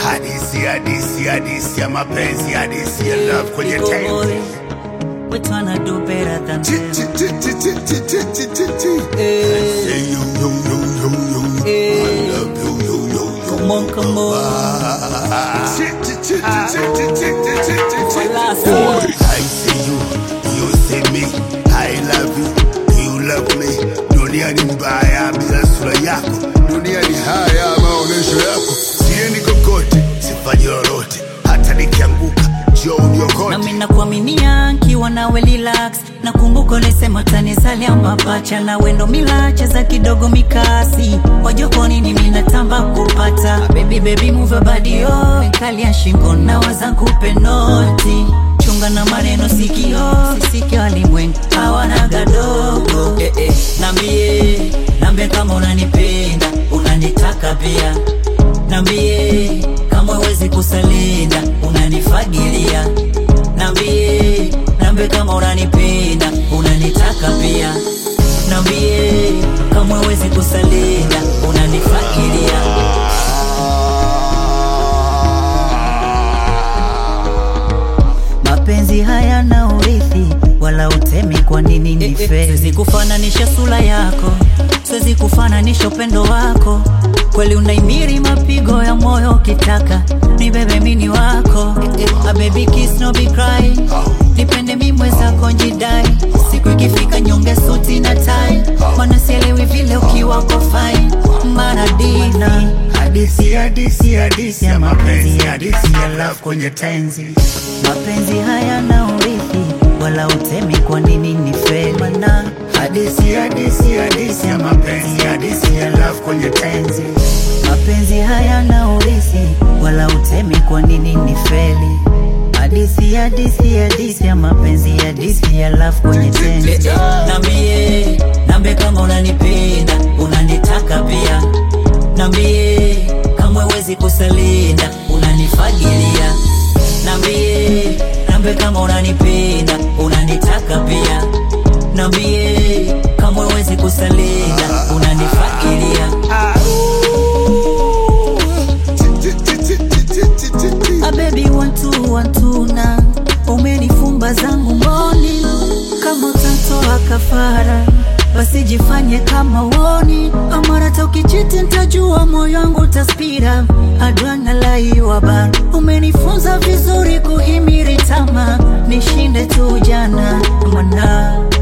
hadisi hadisi hadisi ya mapenzi hadisi ya love kwenye Big tenzi boy, we tryna do better than Chi, them. chi, chi, chi, chi, chi, chi, chi, chi, chi. Eh, Say you, you, you, you, you. Eh. I love you, you, you, you. Come on, come on. Ah. Chi, chi, chi, chi, chi, chi, chi, chi, chi, chi. Last Boy, one. I see you, you see me. I love you, you love me. Dunia ni mbaya bila sura yako, dunia ni haya maonyesho yako. Siendi kokote, sifanyi lolote, hata nikianguka njoo uniokote. nami nakuaminia nkiwa nawe relax nakumbuka ulisema tanizalia mapacha na wendo milache za kidogo mikasi wajokoni ni minatamba kupata baby baby move your body oh kalia shingo na waza kupe noti chunga na maneno sikio sisike walimwengu hawana gadogo eh, eh. nambie nambie kama unanipenda unanitaka pia nambie kama huwezi kusalinda unanifagilia nambie nambie kama unanipenda unanitaka pia nambie kama huwezi kusalinda unanifagilia mapenzi hayana urithi wala utemi kwa nini ni fe siwezi kufananisha sura yako siwezi kufananisha upendo wako kweli unaimiri mapigo ya moyo ukitaka ni bebe mini wako a baby kiss no be cry nipende mi mwezako njidai siku ikifika nyonge suti na tai mana sielewi vile ukiwa uko fine maradina Hadisi, hadisi, hadisi ya mapenzi, hadisi ya love kwenye tenzi. mapenzi hayana urithi wala utemi kwa nini ni feli mana Hadisi, hadisi, hadisi ya mapenzi, hadisi ya love kwenye tenzi. mapenzi hayana urithi wala utemi kwa nini ni feli hadisi hadisi hadisi ya mapenzi hadisi ya love kwenye tenzi nambie nambie kama unanipenda unanitaka pia nambie kama huwezi kusalinda unanifagilia nambie nambie kama unanipenda unanitaka pia nambie kama huwezi kusalinda unanifagilia A baby one two one two na umenifumba zangu mboni kama utatoa kafara basi jifanye kama uoni amara tokichiti ntajua moyo wangu utaspira adwana laiwa bar umenifunza vizuri kuhimiri tama nishinde tu jana mana